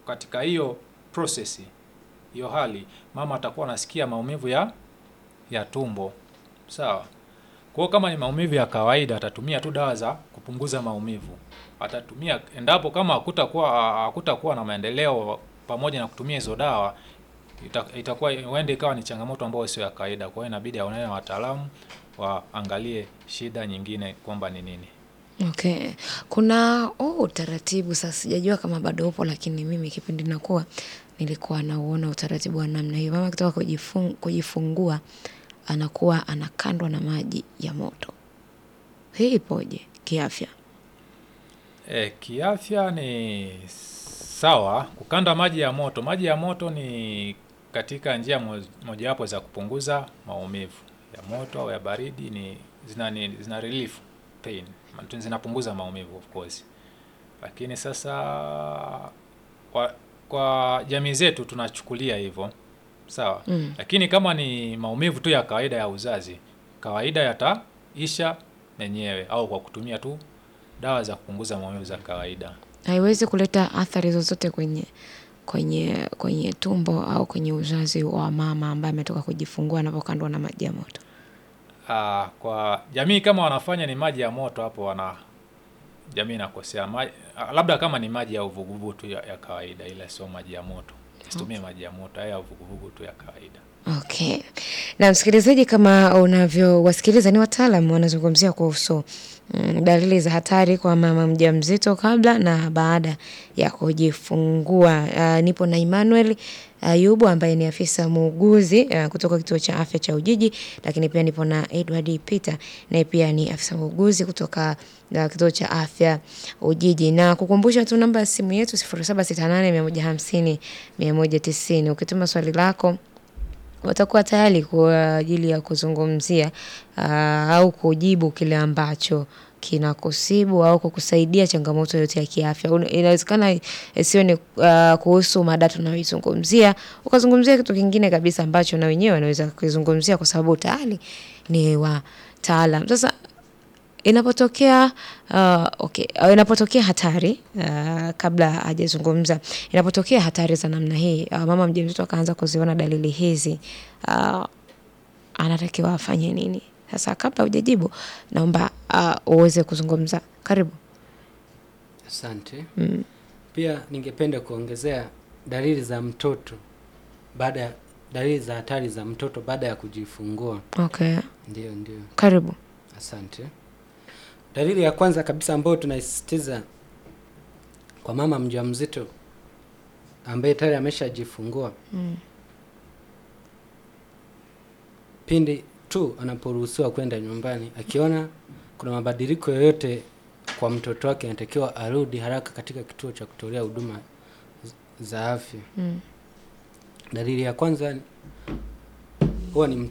katika hiyo process hiyo hali mama atakuwa anasikia maumivu ya ya tumbo sawa. Kwa hiyo kama ni maumivu ya kawaida atatumia tu dawa za kupunguza maumivu, atatumia endapo kama hakutakuwa hakutakuwa na maendeleo pamoja na kutumia hizo dawa ita, itakuwa huenda ikawa ni changamoto ambayo sio ya kawaida. Kwa hiyo inabidi aonane na wataalamu waangalie shida nyingine kwamba ni nini. Okay. Kuna oh, utaratibu sasa sijajua kama bado upo lakini mimi kipindi nakuwa nilikuwa nauona utaratibu wa namna hiyo. Mama akitoka kujifung, kujifungua anakuwa anakandwa na maji ya moto. Hii ipoje kiafya? E, kiafya ni sawa kukanda maji ya moto. Maji ya moto ni katika njia mo- mojawapo za kupunguza maumivu ya moto au ya baridi, ni zina, ni, zina relief pain, Ma- zinapunguza maumivu of course, lakini sasa kwa, kwa jamii zetu tunachukulia hivyo sawa Mm. lakini kama ni maumivu tu ya kawaida ya uzazi, kawaida yataisha yenyewe au kwa kutumia tu dawa za kupunguza maumivu za kawaida. Haiwezi kuleta athari zozote kwenye kwenye kwenye tumbo au kwenye uzazi wa mama ambaye ametoka kujifungua anapokandwa na maji ya moto. Ah, kwa jamii kama wanafanya ni maji ya moto, hapo wana jamii inakosea. Maji, labda kama ni maji ya uvuguvugu tu ya, ya kawaida, ila sio maji ya moto. Situmie maji ya moto, haya ya uvuguvugu tu ya kawaida. Okay. Na msikilizaji, kama unavyowasikiliza ni wataalam wanazungumzia kuhusu mm, dalili za hatari kwa mama mjamzito kabla na baada ya kujifungua. Uh, nipo na Emmanuel Ayubu ambaye ni afisa muuguzi uh, kutoka kituo cha afya cha Ujiji, lakini pia nipo na Edward Peter naye pia ni afisa muuguzi kutoka uh, kituo cha afya Ujiji, na kukumbusha tu namba ya simu yetu 0768 150 190 ukituma swali lako watakuwa tayari kwa ajili ya kuzungumzia uh, au kujibu kile ambacho kinakusibu au kukusaidia changamoto yote ya kiafya. Una- Inawezekana isiwe ni uh, kuhusu mada tunayoizungumzia, ukazungumzia kitu kingine kabisa ambacho na wenyewe wanaweza kukizungumzia kwa sababu tayari ni wataalam. Sasa inapotokea uh, okay, uh, inapotokea hatari uh, kabla hajazungumza, inapotokea hatari za namna hii uh, mama mjamzito akaanza kuziona dalili hizi uh, anatakiwa afanye nini? Sasa kabla hujajibu, naomba uh, uweze kuzungumza. Karibu. Asante. Mm. Pia ningependa kuongezea dalili za mtoto baada ya dalili za hatari za mtoto baada ya kujifungua. Okay, Ndio, ndio. karibu. Asante. Dalili ya kwanza kabisa ambayo tunaisisitiza kwa mama mjamzito ambaye tayari ameshajifungua Mm. pindi tu anaporuhusiwa kwenda nyumbani, akiona kuna mabadiliko yoyote kwa mtoto wake, anatakiwa arudi haraka katika kituo cha kutolea huduma z- za afya. Mm. Dalili ya kwanza huwa ni